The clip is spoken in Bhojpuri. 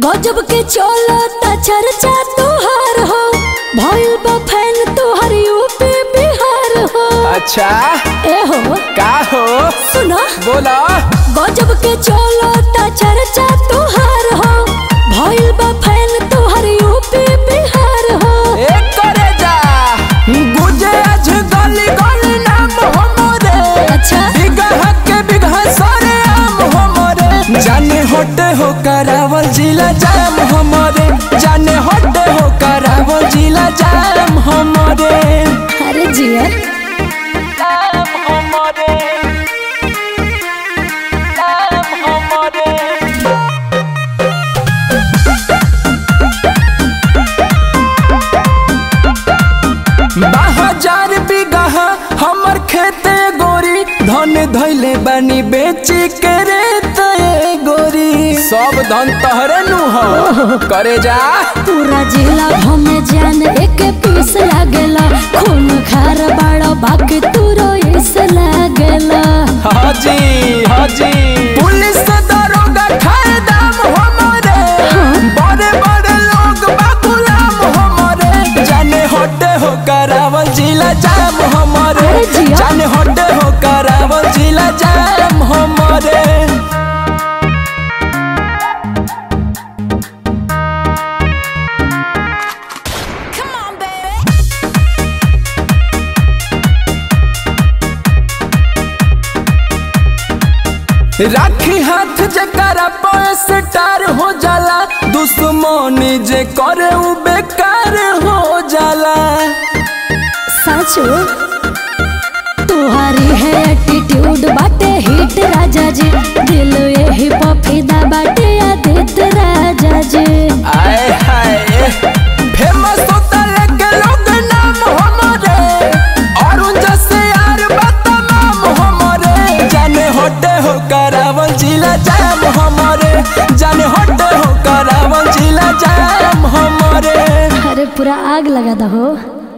गजब के चलता चर्चा तोहार हो भइल बा फैन तोहर यूपी बिहार हो अच्छा ए हो का हो सुनो बोला गजब के चलता चर्चा तोहार हो भइल बा फैन तोहर यूपी बिहार हो एक करे जा गुजे आज गली गली नाम हमरे अच्छा बिगह के बिगह सारे आम हमरे जाने होटे हो करावल जिला जाम हमरे जाने होटे हो करावल जिला जाम हमरे अरे जिया जाम हमरे जाम हमरे बाजार बिगह हमर खेते गोरी धन धैले बानी बेची के रे तय गोरी सब धन तहरे नु हो करे जा पूरा जिला भमे जान एक पीस लागेला खून खार बाड़ा बाकी तू रोइस लागेला हाजी हाजी पुलिस दरोगा खाए दाम हमरे बड़े बड़े लोग बा गुलाम हमरे जाने होटे हो करावल जिला जाम हमरे अरे जिया। जाने होटे हो करावल जिला जाम हमरे राखी हाथ जकरा पैस टार हो जाला दुश्मनी जे करे उ बेकार हो जाला साचो तुम्हारी है एटीट्यूड बाटे हिट राजा जी दिल यही पफीदा बाटे आदित राजा जी आए हाय फेमस होता लेके लोग नाम हमारे और उन जैसे यार तमाम हमारे जाने होटे हो करावल जिला जाम हमारे जाने होटे हो करावल जिला जाम हमारे अरे पूरा आग लगा दो हो